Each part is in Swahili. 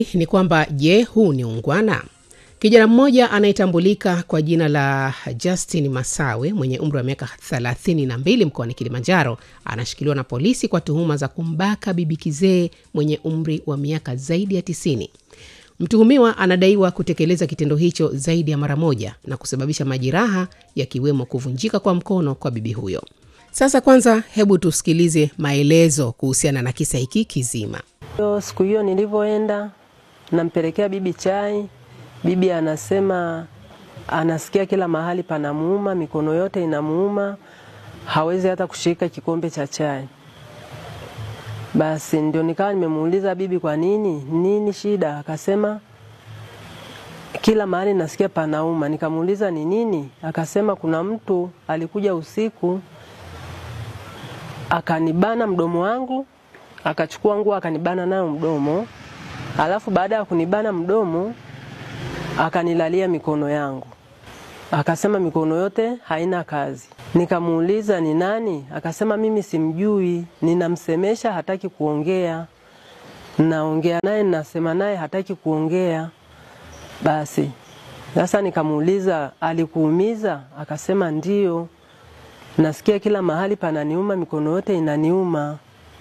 ni kwamba je, huu ni ungwana? Kijana mmoja anayetambulika kwa jina la Justin Masawe mwenye umri wa miaka 32 mkoani Kilimanjaro anashikiliwa na polisi kwa tuhuma za kumbaka bibi kizee mwenye umri wa miaka zaidi ya 90. Mtuhumiwa anadaiwa kutekeleza kitendo hicho zaidi ya mara moja na kusababisha majeraha yakiwemo kuvunjika kwa mkono kwa bibi huyo. Sasa kwanza, hebu tusikilize maelezo kuhusiana na kisa hiki kizima. Yo, siku hiyo nilivyoenda nampelekea bibi chai, bibi anasema anasikia kila mahali panamuuma, mikono yote inamuuma, hawezi hata kushika kikombe cha chai. Basi ndio nikawa nimemuuliza bibi, kwa nini, nini shida? Akasema kila mahali nasikia panauma. Nikamuuliza ni nini? Akasema kuna mtu alikuja usiku akanibana mdomo wangu, akachukua nguo akanibana nayo mdomo, alafu baada ya kunibana mdomo akanilalia mikono yangu, akasema mikono yote haina kazi. Nikamuuliza ni nani? Akasema mimi simjui, ninamsemesha hataki kuongea, naongea naye nasema naye hataki kuongea. Basi sasa nikamuuliza alikuumiza? Akasema ndio, nasikia kila mahali pananiuma, mikono yote inaniuma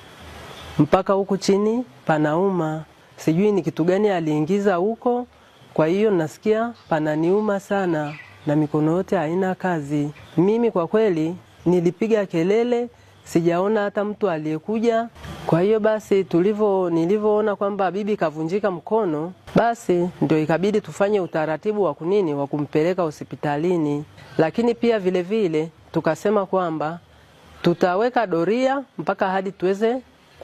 mpaka huku chini panauma, sijui ni kitu gani aliingiza huko. Kwa hiyo nasikia pananiuma sana na mikono yote haina kazi. Mimi kwa kweli nilipiga kelele, sijaona hata mtu aliyekuja. Kwa hiyo basi tulivyo, nilivyoona kwamba bibi kavunjika mkono, basi ndio ikabidi tufanye utaratibu wa kunini wa kumpeleka hospitalini, lakini pia vile vile tukasema kwamba tutaweka doria mpaka hadi tuweze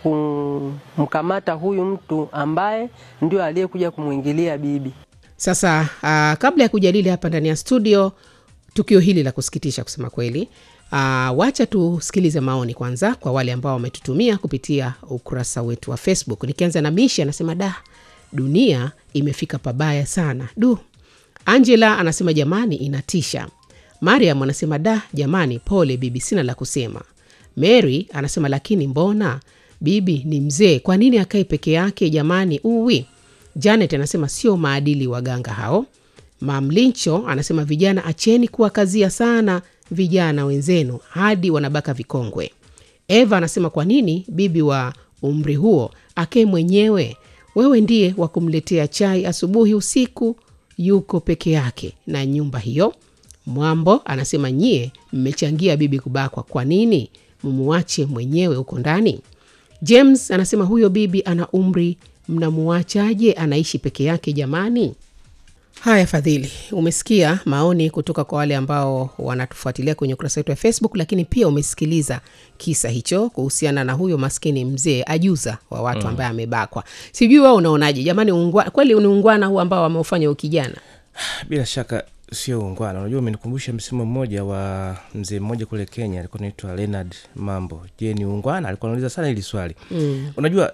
kumkamata huyu mtu ambaye ndio aliyekuja kumwingilia bibi. Sasa uh, kabla ya kujadili hapa ndani ya studio tukio hili la kusikitisha kusema kweli, uh, wacha tusikilize maoni kwanza kwa wale ambao wametutumia kupitia ukurasa wetu wa Facebook. Nikianza na Mishi anasema da, dunia imefika pabaya sana du. Angela anasema jamani, inatisha. Mariam anasema da, jamani, pole bibi, sina la kusema. Mary anasema lakini mbona bibi ni mzee, kwa nini akae peke yake jamani? Uwi. Janet anasema sio maadili waganga hao. Mamlincho anasema vijana, acheni kuwakazia sana vijana wenzenu hadi wanabaka vikongwe. Eva anasema kwa nini bibi wa umri huo akae mwenyewe? Wewe ndiye wa kumletea chai asubuhi, usiku, yuko peke yake na nyumba hiyo. Mwambo anasema nyie mmechangia bibi kubakwa, kwa nini mumuache mwenyewe huko ndani? James anasema huyo bibi ana umri, mnamuachaje anaishi peke yake jamani? Haya, Fadhili, umesikia maoni kutoka kwa wale ambao wanatufuatilia kwenye ukurasa wetu wa Facebook, lakini pia umesikiliza kisa hicho kuhusiana na huyo maskini mzee ajuza wa watu ambaye amebakwa. Sijui wao unaonaje jamani? Ungwa, kweli ni ungwana huu ambao wameufanya ukijana? bila shaka sio ungwana. Unajua, umenikumbusha msimu mmoja wa mzee mmoja kule Kenya, alikuwa naitwa Leonard Mambo. Je, ni ungwana? Alikuwa anauliza sana hili swali mm. Unajua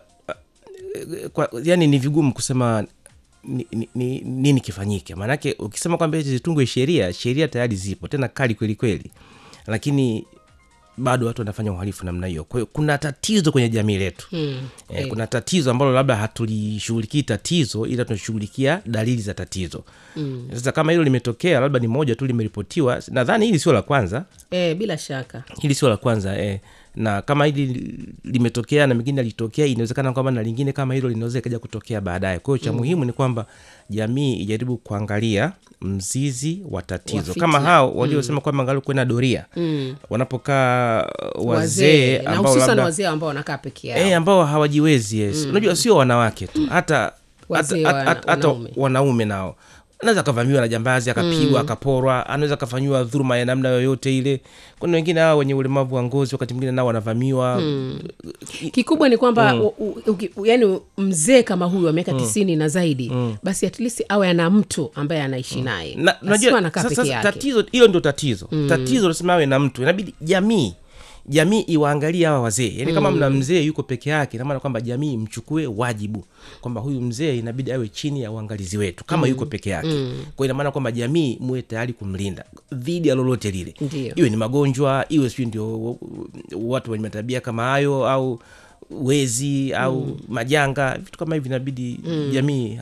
uh, kwa, yani ni vigumu kusema ni, ni, ni, nini kifanyike, maanake ukisema kwamba eti zitungwe sheria, sheria tayari zipo tena kali kweli kweli, lakini bado watu wanafanya uhalifu namna hiyo. Kwa hiyo kuna tatizo kwenye jamii letu Mm, eh, kuna tatizo ambalo labda hatulishughulikii tatizo, ila tunashughulikia dalili za tatizo. mm. Sasa kama hilo limetokea, labda ni moja tu limeripotiwa, nadhani hili sio la kwanza, E, bila shaka hili sio la kwanza eh. na kama hili limetokea na mengine alitokea, inawezekana kwamba na lingine kama hilo linaweza ikaja kutokea baadaye. Kwa hiyo cha muhimu ni kwamba jamii ijaribu kuangalia mzizi wa tatizo, Wa kama fitna. hao waliosema kwamba angalau kuwe na doria mm. wanapokaa wazee na ambao hususan labda wazee ambao wanakaa peke yao e, ambao hawajiwezi yes. Unajua sio wanawake tu, hata Wazee hata- wa- hata- hata wanaume. wanaume nao anaweza akavamiwa na jambazi akapigwa akaporwa, anaweza akafanyiwa dhuluma ya namna yoyote ile. Kuna wengine hao wenye ulemavu wa ngozi, wakati mwingine nao wanavamiwa kikubwa ni kwamba u- u- uki- u- yani mzee kama huyu wa miaka tisini na zaidi basi at least awe ana mtu ambaye anaishi naye na Asiwe unajua anakaa sasa peke yake tatizo hilo ndio tatizo tatizo lazima awe na mtu inabidi jamii jamii iwaangalie hawa wazee yani kama mna mzee yuko peke yake namaana kwamba jamii mchukue wajibu kwamba huyu mzee inabidi awe chini ya uangalizi wetu kama yuko peke yake kwa inamaana kwamba jamii muwe tayari kumlinda dhidi ya lolote lile Ndio. iwe ni magonjwa iwe sijui ndio watu wenye matabia kama hayo au wezi au majanga vitu kama hivi inabidi jamii